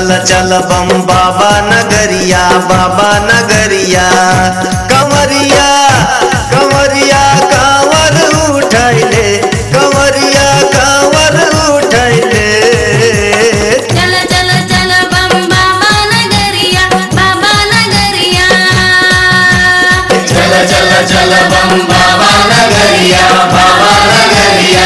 चल चल बम बाबा नगरिया बाबा नगरिया कंवरिया कंवरिया कांवर उठैले कंवरिया कांवर उठैले चल चल चल बम बाबा नगरिया बाबा नगरिया चल चल चल बम बाबा नगरिया बाबा नगरिया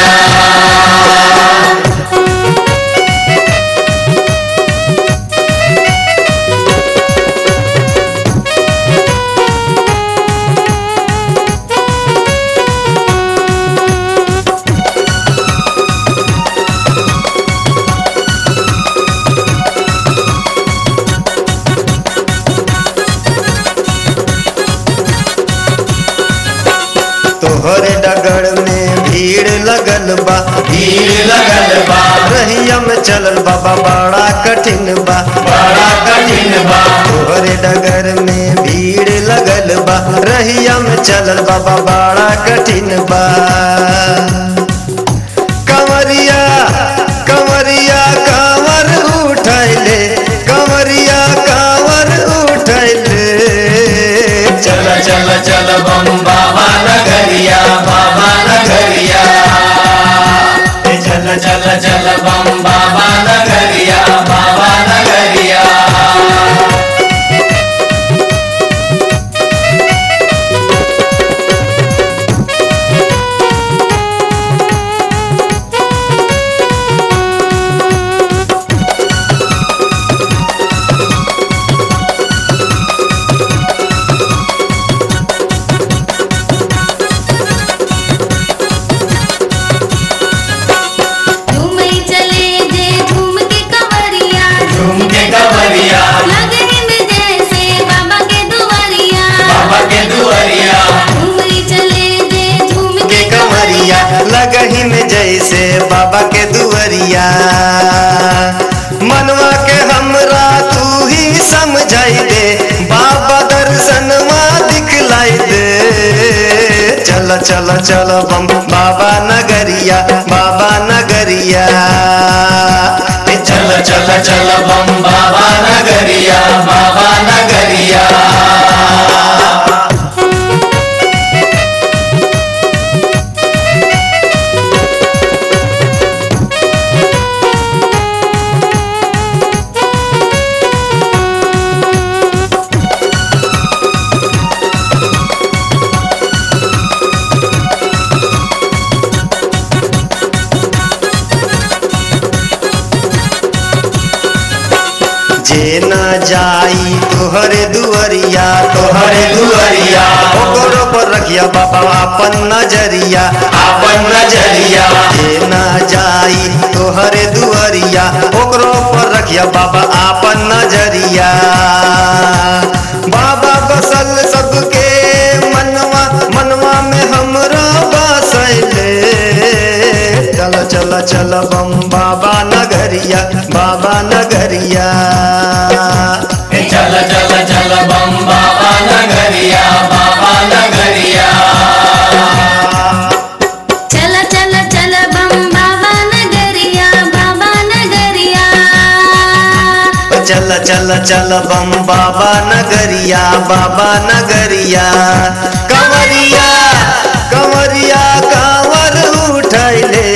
तोहरे डगर में भीड़ लगल बा भीड़ लगल बा रहिया में चलल बाबा बड़ा कठिन बा बड़ा कठिन बा तोहरे डगर में भीड़ लगल बा रहिया में चलल बाबा बड़ा कठिन बा कंवरिया कंवरिया कांवर उठैले कंवरिया कांवर उठैले चल चल चल बम बाबा नगरिया बाबा नगरिया चल चल चल बम बाबा नगरिया बाबा नगरिया झूमे चले जे झूम के कंवरिया झूम के कंवरिया लगे में जैसे बाबा के दुआरिया बाबा के दुआरिया झूमे चले जे झूम के के कंवरिया लगही में जैसे बाबा के दुआरिया मनवा के हमरा तू ही समझाई दे बाबा दर्शनवा दिखलाई दे चल चल चल बम बाबा नगरिया बाबा नगरिया चल चल चल बम बाबा नगरिया बाबा नगरिया जे न जाई तोहरे दुआरिया तोहरे दुआरिया ओकरो पर रखिया बाबा अपन नजरिया अपन नजरिया जे न जाई तोहरे दुआरिया ओकरो पर रखिया बाबा अपन नजरिया बाबा बसल सबके मनवा मनवा में हमरा बसैले चल चल चल बम बाबा नगरिया बाबा नगरिया चल चल चल बम बाबा नगरिया बाबा नगरिया चल चल चल बम बाबा नगरिया बाबा नगरिया चल चल चल बम बाबा नगरिया बाबा नगरिया कंवरिया कंवरिया कांवर उठैले